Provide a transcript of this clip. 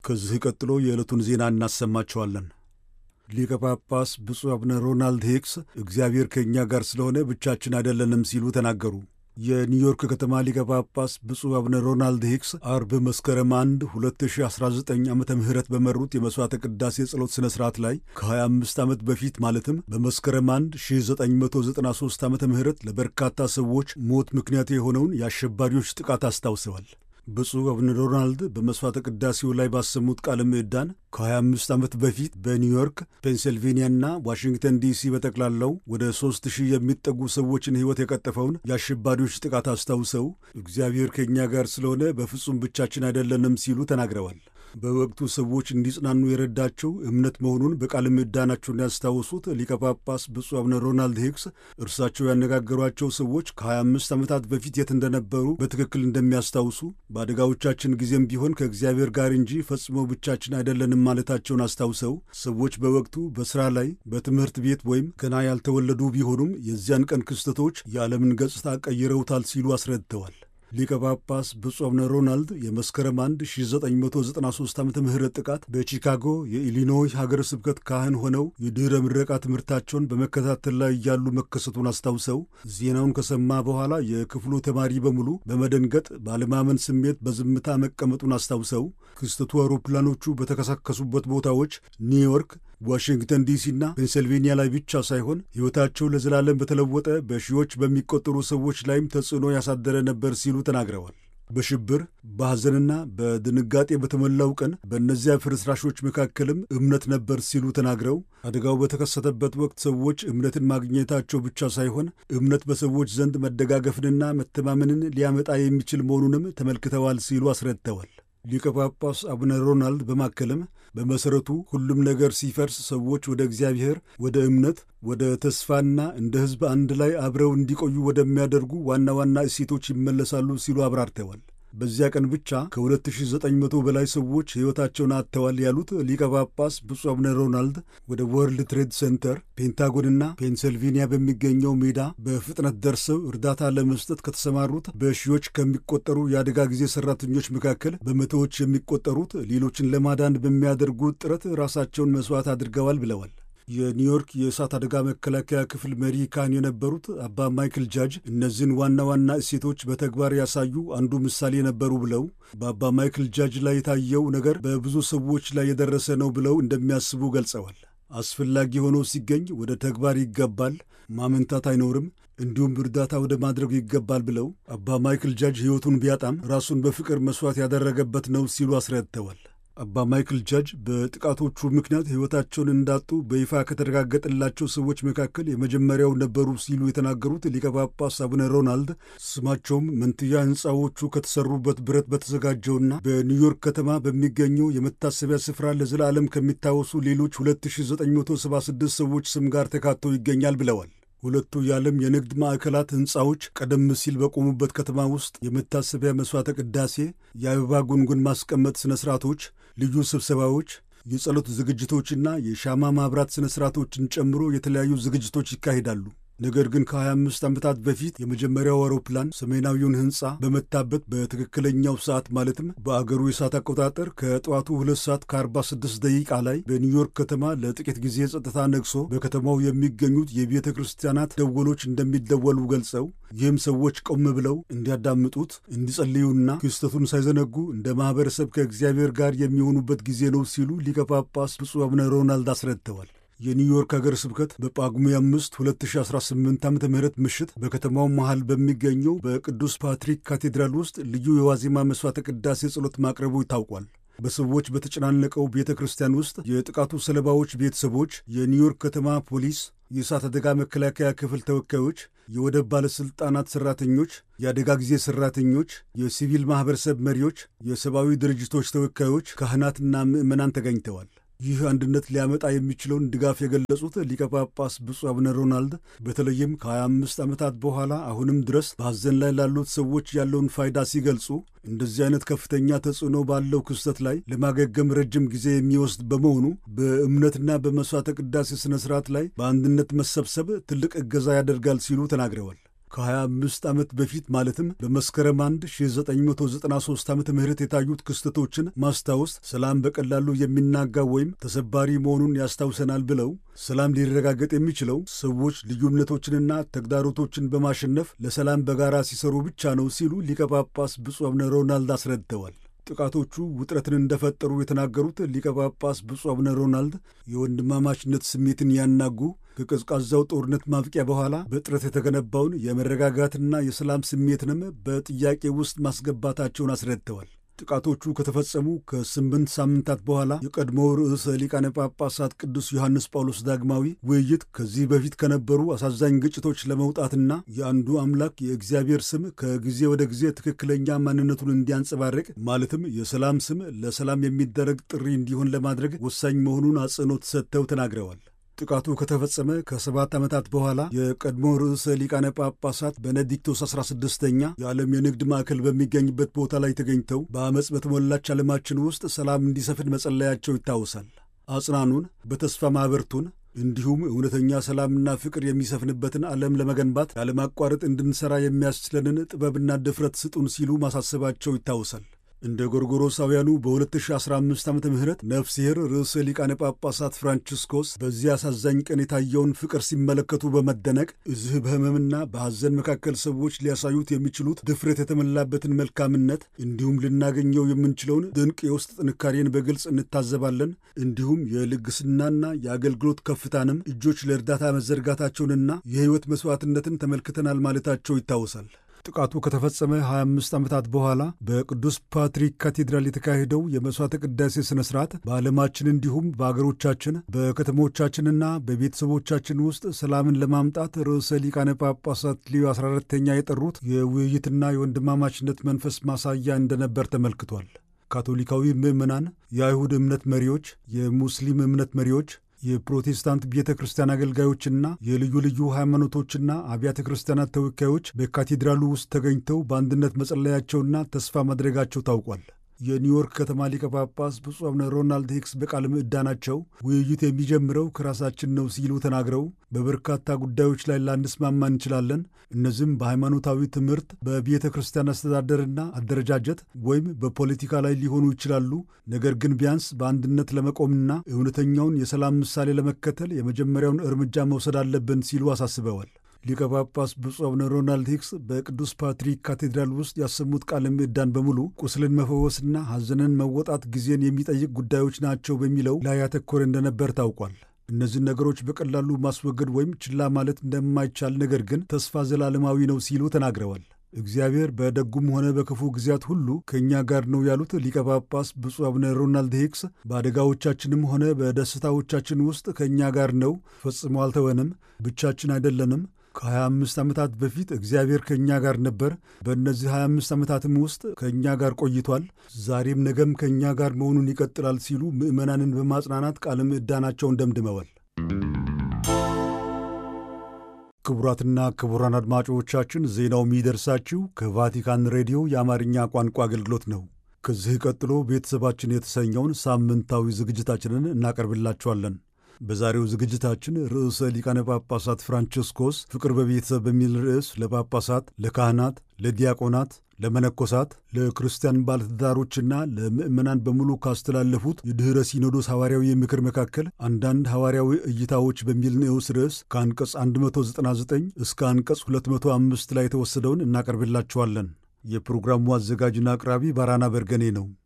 ከዚህ ቀጥሎ የዕለቱን ዜና እናሰማቸዋለን። ሊቀ ጳጳስ ብፁዕ አቡነ ሮናልድ ሄክስ እግዚአብሔር ከእኛ ጋር ስለሆነ ብቻችን አይደለንም ሲሉ ተናገሩ። የኒውዮርክ ከተማ ሊቀ ጳጳስ ብፁዕ አቡነ ሮናልድ ሄክስ አርብ መስከረም 1 2019 ዓ ም በመሩት የመሥዋዕተ ቅዳሴ ጸሎት ሥነ ሥርዓት ላይ ከ25 ዓመት በፊት ማለትም በመስከረም 1 1993 ዓ ም ለበርካታ ሰዎች ሞት ምክንያት የሆነውን የአሸባሪዎች ጥቃት አስታውሰዋል። ብፁዕ አቡነ ሮናልድ በመሥዋዕተ ቅዳሴው ላይ ባሰሙት ቃለ ምዕዳን ከ25 ዓመት በፊት በኒውዮርክ፣ ፔንሲልቬንያና ዋሽንግተን ዲሲ በጠቅላላው ወደ ሦስት ሺህ የሚጠጉ ሰዎችን ሕይወት የቀጠፈውን የአሸባሪዎች ጥቃት አስታውሰው እግዚአብሔር ከእኛ ጋር ስለሆነ በፍጹም ብቻችን አይደለንም ሲሉ ተናግረዋል። በወቅቱ ሰዎች እንዲጽናኑ የረዳቸው እምነት መሆኑን በቃለ ምዕዳናቸውን ያስታወሱት ሊቀ ጳጳስ ብፁዕ አቡነ ሮናልድ ሄክስ እርሳቸው ያነጋገሯቸው ሰዎች ከ25 ዓመታት በፊት የት እንደነበሩ በትክክል እንደሚያስታውሱ በአደጋዎቻችን ጊዜም ቢሆን ከእግዚአብሔር ጋር እንጂ ፈጽሞ ብቻችን አይደለንም ማለታቸውን አስታውሰው ሰዎች በወቅቱ በሥራ ላይ፣ በትምህርት ቤት ወይም ገና ያልተወለዱ ቢሆኑም የዚያን ቀን ክስተቶች የዓለምን ገጽታ ቀይረውታል ሲሉ አስረድተዋል። ሊቀ ጳጳስ ብፁዕ አቡነ ሮናልድ የመስከረም 1 1993 ዓ ም ጥቃት በቺካጎ የኢሊኖይ ሀገረ ስብከት ካህን ሆነው የድኅረ ምረቃ ትምህርታቸውን በመከታተል ላይ እያሉ መከሰቱን አስታውሰው ዜናውን ከሰማ በኋላ የክፍሉ ተማሪ በሙሉ በመደንገጥ ባለማመን ስሜት በዝምታ መቀመጡን አስታውሰው ክስተቱ አውሮፕላኖቹ በተከሰከሱበት ቦታዎች ኒውዮርክ ዋሽንግተን ዲሲና ፔንሰልቬንያ ላይ ብቻ ሳይሆን ሕይወታቸው ለዘላለም በተለወጠ በሺዎች በሚቆጠሩ ሰዎች ላይም ተጽዕኖ ያሳደረ ነበር ሲሉ ተናግረዋል። በሽብር በሐዘንና በድንጋጤ በተሞላው ቀን በእነዚያ ፍርስራሾች መካከልም እምነት ነበር ሲሉ ተናግረው አደጋው በተከሰተበት ወቅት ሰዎች እምነትን ማግኘታቸው ብቻ ሳይሆን እምነት በሰዎች ዘንድ መደጋገፍንና መተማመንን ሊያመጣ የሚችል መሆኑንም ተመልክተዋል ሲሉ አስረድተዋል። ሊቀ ጳጳስ አቡነ ሮናልድ በማከልም በመሠረቱ ሁሉም ነገር ሲፈርስ ሰዎች ወደ እግዚአብሔር፣ ወደ እምነት፣ ወደ ተስፋና እንደ ሕዝብ አንድ ላይ አብረው እንዲቆዩ ወደሚያደርጉ ዋና ዋና እሴቶች ይመለሳሉ ሲሉ አብራርተዋል። በዚያ ቀን ብቻ ከ2900 በላይ ሰዎች ሕይወታቸውን አጥተዋል ያሉት ሊቀ ጳጳስ ብፁዕ አቡነ ሮናልድ ወደ ወርልድ ትሬድ ሴንተር፣ ፔንታጎንና ፔንሰልቬንያ በሚገኘው ሜዳ በፍጥነት ደርሰው እርዳታ ለመስጠት ከተሰማሩት በሺዎች ከሚቆጠሩ የአደጋ ጊዜ ሠራተኞች መካከል በመቶዎች የሚቆጠሩት ሌሎችን ለማዳን በሚያደርጉት ጥረት ራሳቸውን መሥዋዕት አድርገዋል ብለዋል። የኒውዮርክ የእሳት አደጋ መከላከያ ክፍል መሪ ካህን የነበሩት አባ ማይክል ጃጅ እነዚህን ዋና ዋና እሴቶች በተግባር ያሳዩ አንዱ ምሳሌ ነበሩ ብለው በአባ ማይክል ጃጅ ላይ የታየው ነገር በብዙ ሰዎች ላይ የደረሰ ነው ብለው እንደሚያስቡ ገልጸዋል። አስፈላጊ ሆኖ ሲገኝ ወደ ተግባር ይገባል፣ ማመንታት አይኖርም፣ እንዲሁም እርዳታ ወደ ማድረጉ ይገባል ብለው አባ ማይክል ጃጅ ሕይወቱን ቢያጣም ራሱን በፍቅር መሥዋዕት ያደረገበት ነው ሲሉ አስረድተዋል። አባ ማይክል ጃጅ በጥቃቶቹ ምክንያት ሕይወታቸውን እንዳጡ በይፋ ከተረጋገጠላቸው ሰዎች መካከል የመጀመሪያው ነበሩ ሲሉ የተናገሩት ሊቀ ጳጳስ አቡነ ሮናልድ ስማቸውም መንትያ ሕንፃዎቹ ከተሰሩበት ብረት በተዘጋጀውና በኒውዮርክ ከተማ በሚገኘው የመታሰቢያ ስፍራ ለዘላለም ከሚታወሱ ሌሎች 2976 ሰዎች ስም ጋር ተካቶ ይገኛል ብለዋል። ሁለቱ የዓለም የንግድ ማዕከላት ሕንፃዎች ቀደም ሲል በቆሙበት ከተማ ውስጥ የመታሰቢያ መሥዋዕተ ቅዳሴ፣ የአበባ ጉንጉን ማስቀመጥ ሥነ ሥርዓቶች፣ ልዩ ስብሰባዎች፣ የጸሎት ዝግጅቶችና የሻማ ማብራት ሥነ ሥርዓቶችን ጨምሮ የተለያዩ ዝግጅቶች ይካሄዳሉ። ነገር ግን ከ25 ዓመታት በፊት የመጀመሪያው አውሮፕላን ሰሜናዊውን ሕንፃ በመታበት በትክክለኛው ሰዓት ማለትም በአገሩ የሰዓት አቆጣጠር ከጠዋቱ 2 ሰዓት ከ46 ደቂቃ ላይ በኒውዮርክ ከተማ ለጥቂት ጊዜ ጸጥታ ነግሶ በከተማው የሚገኙት የቤተ ክርስቲያናት ደወሎች እንደሚደወሉ ገልጸው ይህም ሰዎች ቆም ብለው እንዲያዳምጡት እንዲጸልዩና ክስተቱን ሳይዘነጉ እንደ ማኅበረሰብ ከእግዚአብሔር ጋር የሚሆኑበት ጊዜ ነው ሲሉ ሊቀ ጳጳስ ብፁዕ አቡነ ሮናልድ አስረድተዋል። የኒውዮርክ ሀገር ስብከት በጳጉሜ 5 2018 ዓ ም ምሽት በከተማው መሃል በሚገኘው በቅዱስ ፓትሪክ ካቴድራል ውስጥ ልዩ የዋዜማ መሥዋዕተ ቅዳሴ ጸሎት ማቅረቡ ታውቋል። በሰዎች በተጨናነቀው ቤተ ክርስቲያን ውስጥ የጥቃቱ ሰለባዎች ቤተሰቦች፣ የኒውዮርክ ከተማ ፖሊስ፣ የእሳት አደጋ መከላከያ ክፍል ተወካዮች፣ የወደብ ባለሥልጣናት ሠራተኞች፣ የአደጋ ጊዜ ሠራተኞች፣ የሲቪል ማኅበረሰብ መሪዎች፣ የሰብአዊ ድርጅቶች ተወካዮች፣ ካህናትና ምዕመናን ተገኝተዋል። ይህ አንድነት ሊያመጣ የሚችለውን ድጋፍ የገለጹት ሊቀ ጳጳስ ብፁዕ አቡነ ሮናልድ በተለይም ከ25 ዓመታት በኋላ አሁንም ድረስ በሐዘን ላይ ላሉት ሰዎች ያለውን ፋይዳ ሲገልጹ እንደዚህ አይነት ከፍተኛ ተጽዕኖ ባለው ክስተት ላይ ለማገገም ረጅም ጊዜ የሚወስድ በመሆኑ በእምነትና በመሥዋዕተ ቅዳሴ ሥነ ሥርዓት ላይ በአንድነት መሰብሰብ ትልቅ እገዛ ያደርጋል ሲሉ ተናግረዋል። ከ25 ዓመት በፊት ማለትም በመስከረም 1 1993 ዓ ም የታዩት ክስተቶችን ማስታወስ ሰላም በቀላሉ የሚናጋ ወይም ተሰባሪ መሆኑን ያስታውሰናል ብለው ሰላም ሊረጋገጥ የሚችለው ሰዎች ልዩነቶችንና ተግዳሮቶችን በማሸነፍ ለሰላም በጋራ ሲሰሩ ብቻ ነው ሲሉ ሊቀ ጳጳስ ብፁዕ አቡነ ሮናልድ አስረድተዋል። ጥቃቶቹ ውጥረትን እንደፈጠሩ የተናገሩት ሊቀ ጳጳስ ብፁዕ አቡነ ሮናልድ የወንድማማችነት ስሜትን ያናጉ ከቀዝቃዛው ጦርነት ማብቂያ በኋላ በጥረት የተገነባውን የመረጋጋትና የሰላም ስሜትንም በጥያቄ ውስጥ ማስገባታቸውን አስረድተዋል። ጥቃቶቹ ከተፈጸሙ ከስምንት ሳምንታት በኋላ የቀድሞው ርዕሰ ሊቃነ ጳጳሳት ቅዱስ ዮሐንስ ጳውሎስ ዳግማዊ ውይይት ከዚህ በፊት ከነበሩ አሳዛኝ ግጭቶች ለመውጣትና የአንዱ አምላክ የእግዚአብሔር ስም ከጊዜ ወደ ጊዜ ትክክለኛ ማንነቱን እንዲያንጸባርቅ ማለትም የሰላም ስም ለሰላም የሚደረግ ጥሪ እንዲሆን ለማድረግ ወሳኝ መሆኑን አጽንኦት ሰጥተው ተናግረዋል። ጥቃቱ ከተፈጸመ ከሰባት ዓመታት በኋላ የቀድሞ ርዕሰ ሊቃነ ጳጳሳት ቤኔዲክቶስ 16ኛ የዓለም የንግድ ማዕከል በሚገኝበት ቦታ ላይ ተገኝተው በአመፅ በተሞላች ዓለማችን ውስጥ ሰላም እንዲሰፍን መጸለያቸው ይታወሳል። አጽናኑን፣ በተስፋ ማኅበርቱን እንዲሁም እውነተኛ ሰላምና ፍቅር የሚሰፍንበትን ዓለም ለመገንባት ያለማቋረጥ እንድንሠራ የሚያስችለንን ጥበብና ድፍረት ስጡን ሲሉ ማሳሰባቸው ይታወሳል። እንደ ጎርጎሮሳውያኑ በ2015 ዓ ም ነፍስሔር ርዕሰ ሊቃነ ጳጳሳት ፍራንቺስኮስ በዚህ አሳዛኝ ቀን የታየውን ፍቅር ሲመለከቱ በመደነቅ እዚህ በሕመምና በሐዘን መካከል ሰዎች ሊያሳዩት የሚችሉት ድፍረት የተሞላበትን መልካምነት እንዲሁም ልናገኘው የምንችለውን ድንቅ የውስጥ ጥንካሬን በግልጽ እንታዘባለን። እንዲሁም የልግስናና የአገልግሎት ከፍታንም እጆች ለእርዳታ መዘርጋታቸውንና የሕይወት መሥዋዕትነትን ተመልክተናል ማለታቸው ይታወሳል። ጥቃቱ ከተፈጸመ 25 ዓመታት በኋላ በቅዱስ ፓትሪክ ካቴድራል የተካሄደው የመሥዋዕተ ቅዳሴ ሥነ ሥርዓት በዓለማችን እንዲሁም በአገሮቻችን በከተሞቻችንና በቤተሰቦቻችን ውስጥ ሰላምን ለማምጣት ርዕሰ ሊቃነ ጳጳሳት ሊዮ 14ተኛ የጠሩት የውይይትና የወንድማማችነት መንፈስ ማሳያ እንደነበር ተመልክቷል። ካቶሊካዊ ምዕመናን፣ የአይሁድ እምነት መሪዎች፣ የሙስሊም እምነት መሪዎች የፕሮቴስታንት ቤተ ክርስቲያን አገልጋዮችና የልዩ ልዩ ሃይማኖቶችና አብያተ ክርስቲያናት ተወካዮች በካቴድራሉ ውስጥ ተገኝተው በአንድነት መጸለያቸውና ተስፋ ማድረጋቸው ታውቋል። የኒውዮርክ ከተማ ሊቀ ጳጳስ ብፁዕ አቡነ ሮናልድ ሂክስ በቃለ ምዕዳናቸው ውይይት የሚጀምረው ከራሳችን ነው ሲሉ ተናግረው በበርካታ ጉዳዮች ላይ ላንስማማ እንችላለን። እነዚህም በሃይማኖታዊ ትምህርት፣ በቤተ ክርስቲያን አስተዳደርና አደረጃጀት ወይም በፖለቲካ ላይ ሊሆኑ ይችላሉ። ነገር ግን ቢያንስ በአንድነት ለመቆምና እውነተኛውን የሰላም ምሳሌ ለመከተል የመጀመሪያውን እርምጃ መውሰድ አለብን ሲሉ አሳስበዋል። ሊቀ ጳጳስ ብፁዕ አቡነ ሮናልድ ሂክስ በቅዱስ ፓትሪክ ካቴድራል ውስጥ ያሰሙት ቃለ ምዕዳን በሙሉ ቁስልን መፈወስና ሐዘንን መወጣት ጊዜን የሚጠይቅ ጉዳዮች ናቸው በሚለው ላይ ያተኮረ እንደነበር ታውቋል። እነዚህን ነገሮች በቀላሉ ማስወገድ ወይም ችላ ማለት እንደማይቻል ነገር ግን ተስፋ ዘላለማዊ ነው ሲሉ ተናግረዋል። እግዚአብሔር በደጉም ሆነ በክፉ ጊዜያት ሁሉ ከእኛ ጋር ነው ያሉት ሊቀ ጳጳስ ብፁዕ አቡነ ሮናልድ ሂክስ በአደጋዎቻችንም ሆነ በደስታዎቻችን ውስጥ ከእኛ ጋር ነው፣ ፈጽሞ አልተወንም፣ ብቻችን አይደለንም ከ25 ዓመታት በፊት እግዚአብሔር ከእኛ ጋር ነበር። በእነዚህ 25 ዓመታትም ውስጥ ከእኛ ጋር ቆይቷል። ዛሬም ነገም ከእኛ ጋር መሆኑን ይቀጥላል ሲሉ ምዕመናንን በማጽናናት ቃለ ምዕዳናቸውን ደምድመዋል። ክቡራትና ክቡራን አድማጮቻችን ዜናው የሚደርሳችሁ ከቫቲካን ሬዲዮ የአማርኛ ቋንቋ አገልግሎት ነው። ከዚህ ቀጥሎ ቤተሰባችን የተሰኘውን ሳምንታዊ ዝግጅታችንን እናቀርብላችኋለን። በዛሬው ዝግጅታችን ርዕሰ ሊቃነ ጳጳሳት ፍራንቺስኮስ ፍቅር በቤተሰብ በሚል ርዕስ ለጳጳሳት፣ ለካህናት፣ ለዲያቆናት፣ ለመነኮሳት፣ ለክርስቲያን ባለትዳሮችና ለምዕመናን በሙሉ ካስተላለፉት የድኅረ ሲኖዶስ ሐዋርያዊ ምክር መካከል አንዳንድ ሐዋርያዊ እይታዎች በሚል ንዑስ ርዕስ ከአንቀጽ 199 እስከ አንቀጽ 205 ላይ የተወሰደውን እናቀርብላችኋለን። የፕሮግራሙ አዘጋጅና አቅራቢ ባራና በርገኔ ነው።